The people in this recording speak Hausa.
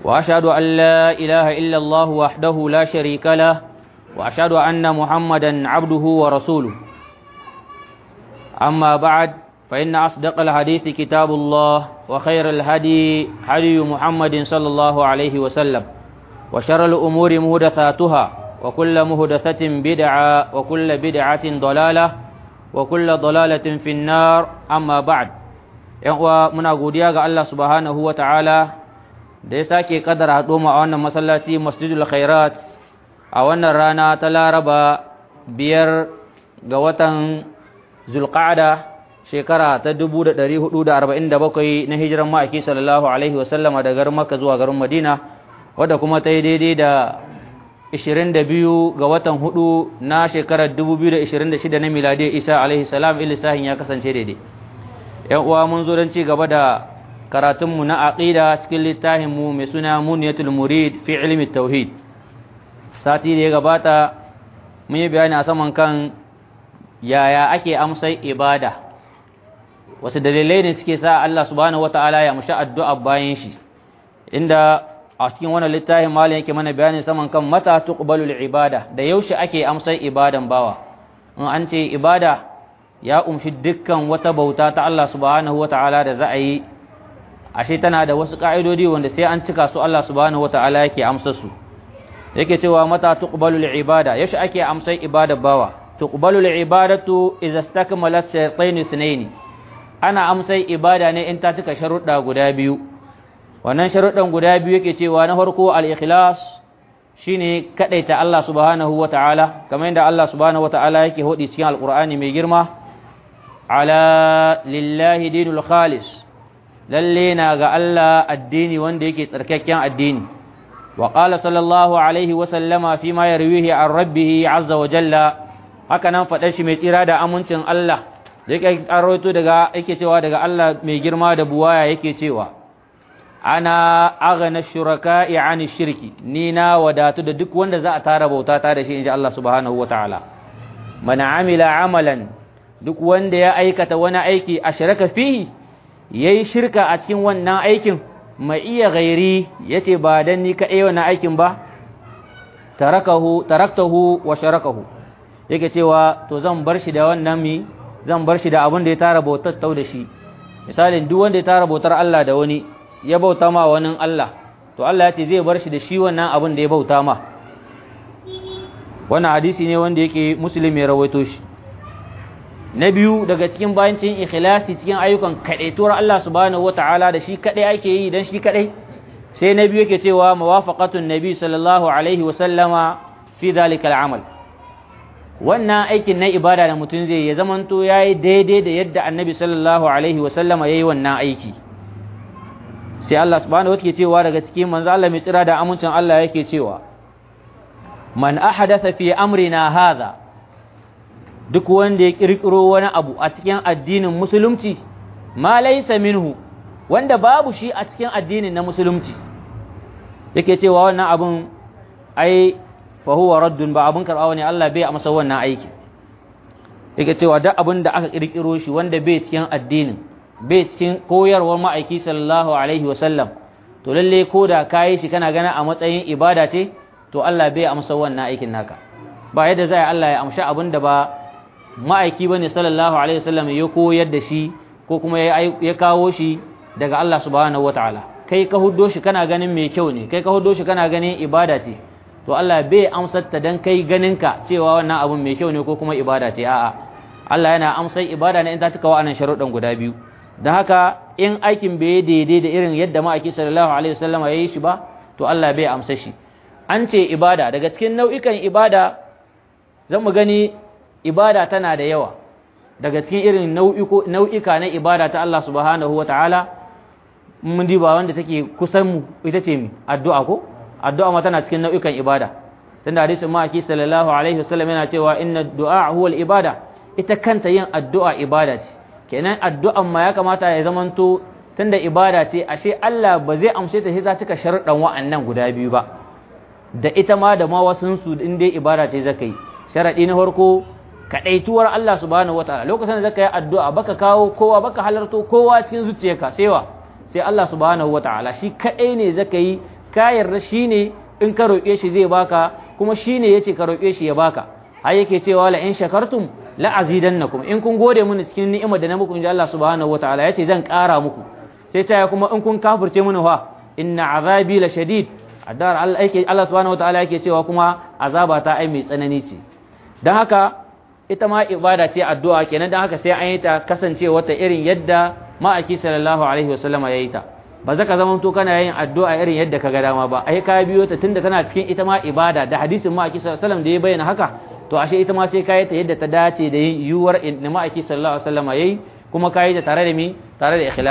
وأشهد أن لا إله إلا الله وحده لا شريك له وأشهد أن محمدا عبده ورسوله أما بعد فإن أصدق الحديث كتاب الله وخير الهدي هدي محمد صلى الله عليه وسلم وشر الأمور مهدثاتها وكل مهدثة بدعة وكل بدعة ضلالة وكل ضلالة في النار أما بعد ‘yan muna godiya ga Allah subhanahu wa ta'ala da ya sake kadar haɗo a wannan masallaci masjidul khairat a wannan rana ta laraba biyar ga watan zulqa'ada shekara ta 1447 na hijiran ma'aiki sallallahu alaihi wasallama da garin makka zuwa garin madina wadda kuma ta yi daidai da 22 ga watan hudu na shekarar 2026 na miladiyar isa alaihi salam ilisahin ya kasance daidai yan uwa mun zo don ci gaba da karatunmu na aqida cikin littafinmu mai suna muniyatul murid fi ilmi tauhid sati da ya gabata mun yi bayani a saman kan yaya ake amsai ibada wasu dalilai ne suke sa Allah subhanahu wata'ala ya mushi addu'a bayan shi inda a cikin wannan littafin malam yake mana bayani saman kan mata tuqbalul ibada da yaushe ake amsai ibadan bawa in an ce ibada ya umshi dukkan wata bauta ta Allah subhanahu wata'ala da za a yi ashe tana da wasu ka'idodi wanda sai an cika su Allah subhanahu wata'ala yake amsa su yake cewa mata tuqbalul ibada yaushe ake amsai ibada bawa tuqbalul ibadatu idza istakmalat shaytayn ithnayn ana amsai ibada ne in ta cika sharuɗa guda biyu wannan sharuɗan guda biyu yake cewa na farko al-ikhlas shine kadaita Allah subhanahu wata'ala kamar yadda Allah subhanahu wata'ala yake hodi cikin alqur'ani mai girma ala lillahi dinul khalis lalle na ga Allah addini wanda yake tsarkakken addini wa qala sallallahu alaihi wa sallama fi ma yarwihi an rabbih azza wa jalla haka nan faɗar shi mai tsira da amincin Allah yake karoto daga yake cewa daga Allah mai girma da buwaya yake cewa ana aghna shuraka'i an shirki ni na wadatu da duk wanda za a tara bauta ta da shi inji Allah subhanahu wa ta'ala man amila amalan duk wanda ya aikata wani aiki a shiraka fihi ya yi shirka a cikin wannan aikin mai iya gairi ya ce ba don ni kaɗai wannan aikin ba taraktahu wa sharakahu yake cewa to zan bar shi da wannan mi zan bar shi da abin da ya tara bautar tau da shi misalin duk wanda ya tara bautar Allah da wani ya bauta ma wani Allah to Allah ya ce zai bar shi da shi wannan abin da ya bauta ma wannan hadisi ne wanda yake musulmi ya rawaito shi na biyu daga cikin bayancin ikhlasi cikin ayyukan kadaituwar Allah subhanahu wata'ala da shi kadai ake yi dan shi kadai sai na biyu yake cewa mawafaqatun nabi sallallahu alaihi wa sallama fi dhalika al'amal wannan aikin na ibada da mutum zai ya zamanto yayi daidai da yadda annabi sallallahu alaihi wa sallama yayi wannan aiki sai Allah subhanahu wata'ala cewa daga cikin manzo Allah mai tsira da amincin Allah yake cewa man ahadatha fi amrina hadha duk wanda ya kirkiro wani abu a cikin addinin musulunci ma laysa minhu wanda babu shi a cikin addinin na musulunci yake cewa wannan abun ai fa huwa raddun ba abun karbawa ne Allah bai amsa wannan aiki yake cewa duk abin da aka kirkiro shi wanda bai cikin addinin bai cikin koyarwar ma'aiki sallallahu alaihi wasallam to lalle ko da kayi shi kana gana a matsayin ibada ce to Allah bai amsa wannan aikin naka ba yadda zai Allah ya amsha abin da ba ma'aiki bane sallallahu alaihi wasallam ya koyar da shi ko kuma ya kawo shi daga Allah subhanahu wataala kai ka huddo shi kana ganin mai kyau ne kai ka huddo shi kana ganin ibada ce to Allah bai amsar ta dan kai ganin ka cewa wannan abun mai kyau ne ko kuma ibada ce a'a Allah yana amsar ibada ne in ta cika wa'annan sharuɗan guda biyu da haka in aikin bai daidai da irin yadda ma'aiki sallallahu alaihi wasallam ya yi shi ba to Allah bai amsa shi an ce ibada daga cikin nau'ikan ibada zan mu gani ibada tana da yawa daga cikin irin nau'ika na ibada ta Allah subhanahu wa ta'ala mun diba wanda take kusan mu ita ce mi addu'a ko addu'a ma tana cikin nau'ikan ibada tunda hadisin ma'aiki sallallahu alaihi wasallam yana cewa inna du'a huwa ibada ita kanta yin addu'a ibada ce kenan addu'an ma ya kamata ya zamanto tunda ibada ce ashe Allah ba zai amshe ta sai ta cika sharuɗan wa'annan guda biyu ba da ita ma da ma wasun su in dai ibada ce zaka yi sharadi na farko kadaituwar Allah subhanahu wataala lokacin da zaka yi addu'a baka kawo kowa baka halarto kowa cikin zuciyarka sai wa sai Allah subhanahu wataala shi kadai ne zaka yi ka yarda shine in ka roƙe shi zai baka kuma shine yace ka roƙe shi ya baka har yake cewa la in shakartum la azidannakum in kun gode mini cikin ni'imar da na muku inda Allah subhanahu wataala yace zan ƙara muku sai ta kuma in kun kafirce mini fa inna azabi la shadid addar Allah yake Allah subhanahu wataala yake cewa kuma azaba ta ai mai tsanani ce dan haka ita ma ibada ce addu'a kenan dan haka sai an yi ta kasancewa ta irin yadda ma'aiki sallallahu alaihi wasallama yayi ta ba za ka zama to kana yin addu'a irin yadda ka ga dama ba ai ka biyo ta tunda tana cikin ita ma ibada da hadisin ma'aiki sallallahu alaihi wasallam da ya bayyana haka to ashe ita ma sai ka yi ta yadda ta dace da yin yiwuwar da ma'aiki sallallahu alaihi wasallama yayi kuma ka yi ta tare da mi tare da ikhlas